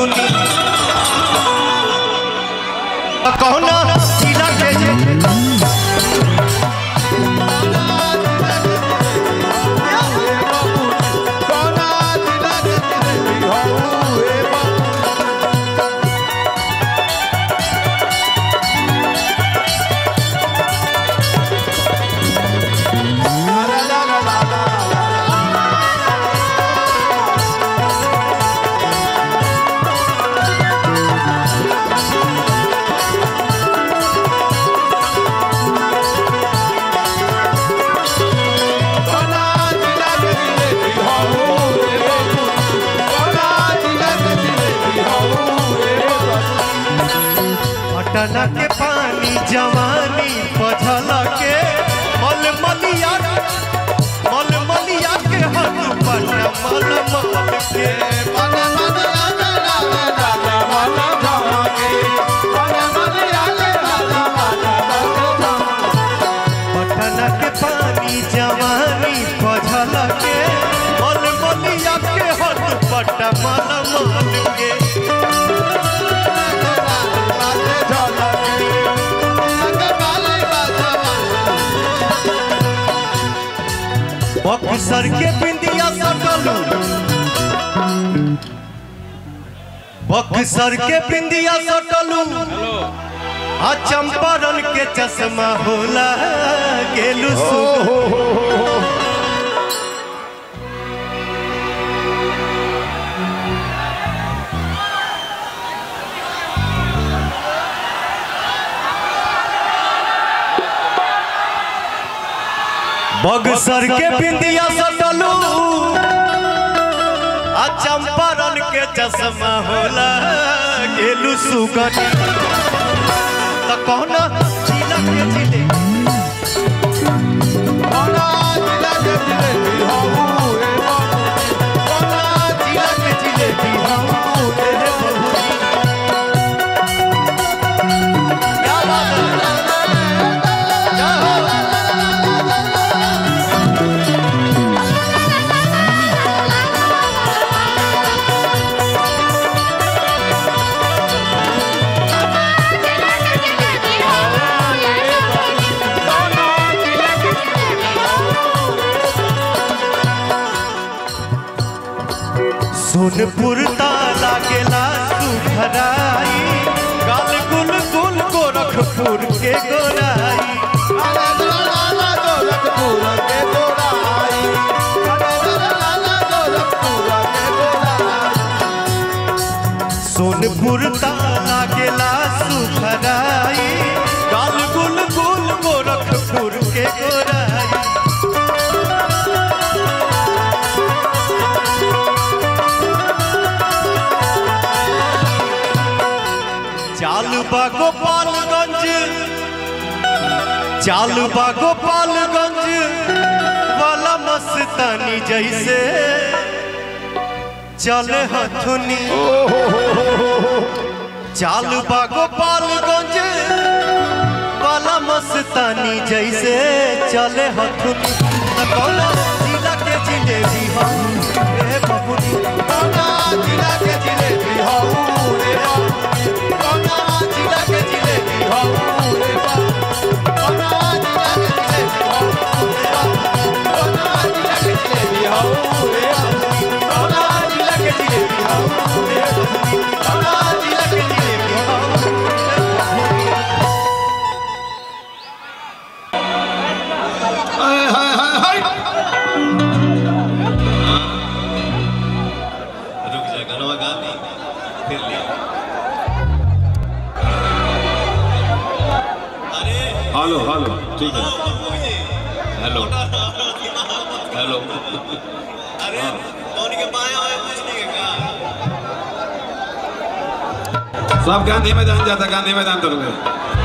बबुनी कौना जिला के जे पटना के पानी जवानी पझल के मलमलिया मलमलिया के हट पट मलमल के पटना के पानी जवानी पझल के मलमलिया के हट पट मलमल के बक्सर के बिंदिया सटलू बक्सर के बिंदिया सटलू आ चंपारण के चश्मा होला गेलू सुगो बक्सर के बिंदिया सटलू आ चंपारण के चश्मा होला गेलू सुगन त कौन जिला के जिले कौन जिला के जिलेबी हम तेरे बबुनी क्या बात है क्या हो? सोनपुर ताला गेला सुखराई गाल गुल गुल गोरखपुर के गोराई सोनपुर ताला गेला सुखराई गाल गुल गुल गोरखपुर के गोराई चालबा गोपालगंज चालबा गोपालगंज वाला मस्तानी जैसे चले हथुनी चालबा गोपालगंज वाला मस्तानी जैसे चले हथुनी त कौना जिला के जिलेबी हम रे बबुनी कौना जिला के जिलेबी हम रे बबुनी कौना जिला के जिलेबी हम रे बबुनी कौना जिला के जिलेबी हम रे बबुनी कौना जिला के जिलेबी हम रे बबुनी कौना जिला के जिलेबी हम रे बबुनी कौना जिला के जिलेबी हम रे बबुनी रुक जा गनवा गा दी फिर ले अरे हेलो हेलो ठीक है हेलो हेलो अरे कौन के पाया है कुछ नहीं के का सब गांधी मैदान जाता गांधी मैदान तो रुके